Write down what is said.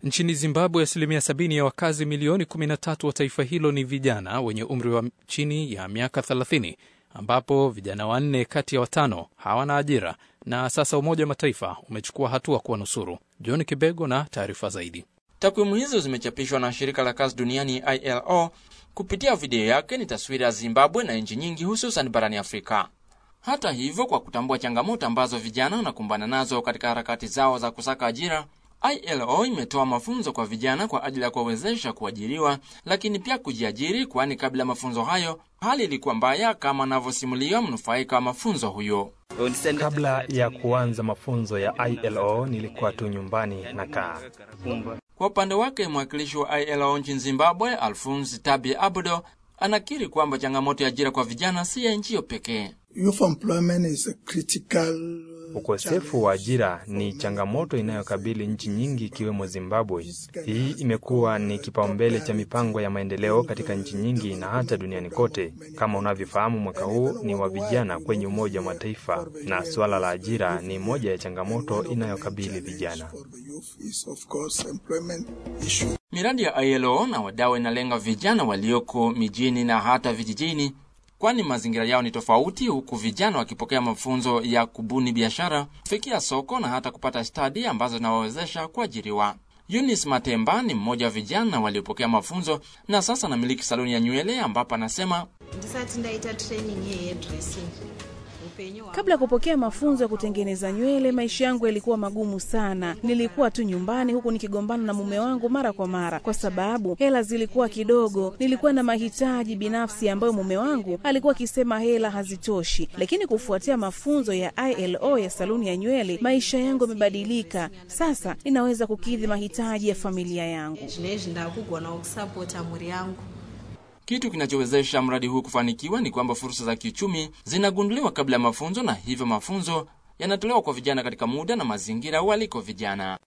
Nchini Zimbabwe, asilimia sabini ya wakazi milioni 13 wa taifa hilo ni vijana wenye umri wa chini ya miaka 30, ambapo vijana wanne kati ya watano hawana ajira, na sasa Umoja wa Mataifa umechukua hatua kuwanusuru. John Kibego na taarifa zaidi. Takwimu hizo zimechapishwa na shirika la kazi duniani ILO kupitia video yake. Ni taswira ya Zimbabwe na nchi nyingi, hususan barani Afrika. Hata hivyo, kwa kutambua changamoto ambazo vijana wanakumbana nazo katika harakati zao za kusaka ajira, ILO imetoa mafunzo kwa vijana kwa ajili ya kuwawezesha kuajiriwa, lakini pia kujiajiri, kwani kabla ya mafunzo hayo hali ilikuwa mbaya, kama anavyosimuliwa mnufaika wa mafunzo huyo. Kabla ya kuanza mafunzo ya ILO nilikuwa tu nyumbani nakaa. Kwa upande wake mwakilishi wa ILO nchini Zimbabwe, Alphonse Tabi Abudo, anakiri kwamba changamoto ya ajira kwa vijana si ya nchi hiyo pekee. Youth employment is a critical Ukosefu wa ajira ni changamoto inayokabili nchi nyingi ikiwemo Zimbabwe. Hii imekuwa ni kipaumbele cha mipango ya maendeleo katika nchi nyingi na hata duniani kote. Kama unavyofahamu, mwaka huu ni wa vijana kwenye Umoja wa Mataifa, na suala la ajira ni moja ya changamoto inayokabili vijana. Miradi ya ILO na wadau inalenga vijana walioko mijini na hata vijijini kwani mazingira yao ni tofauti, huku vijana wakipokea mafunzo ya kubuni biashara, kufikia soko na hata kupata stadi ambazo zinawawezesha kuajiriwa. Eunice Matemba ni mmoja wa vijana waliopokea mafunzo na sasa anamiliki saloni ya nywele, ambapo anasema ndisati ndaita training yehairdressing Kabla ya kupokea mafunzo ya kutengeneza nywele, maisha yangu yalikuwa magumu sana. Nilikuwa tu nyumbani huku nikigombana na mume wangu mara kwa mara, kwa sababu hela zilikuwa kidogo. Nilikuwa na mahitaji binafsi ambayo mume wangu alikuwa akisema hela hazitoshi, lakini kufuatia mafunzo ya ILO ya saluni ya nywele, maisha yangu yamebadilika. Sasa ninaweza kukidhi mahitaji ya familia yangu. zvinezvi ndakugona kusapota mhuri yangu kitu kinachowezesha mradi huu kufanikiwa ni kwamba fursa za kiuchumi zinagunduliwa kabla ya mafunzo, na hivyo mafunzo yanatolewa kwa vijana katika muda na mazingira waliko vijana.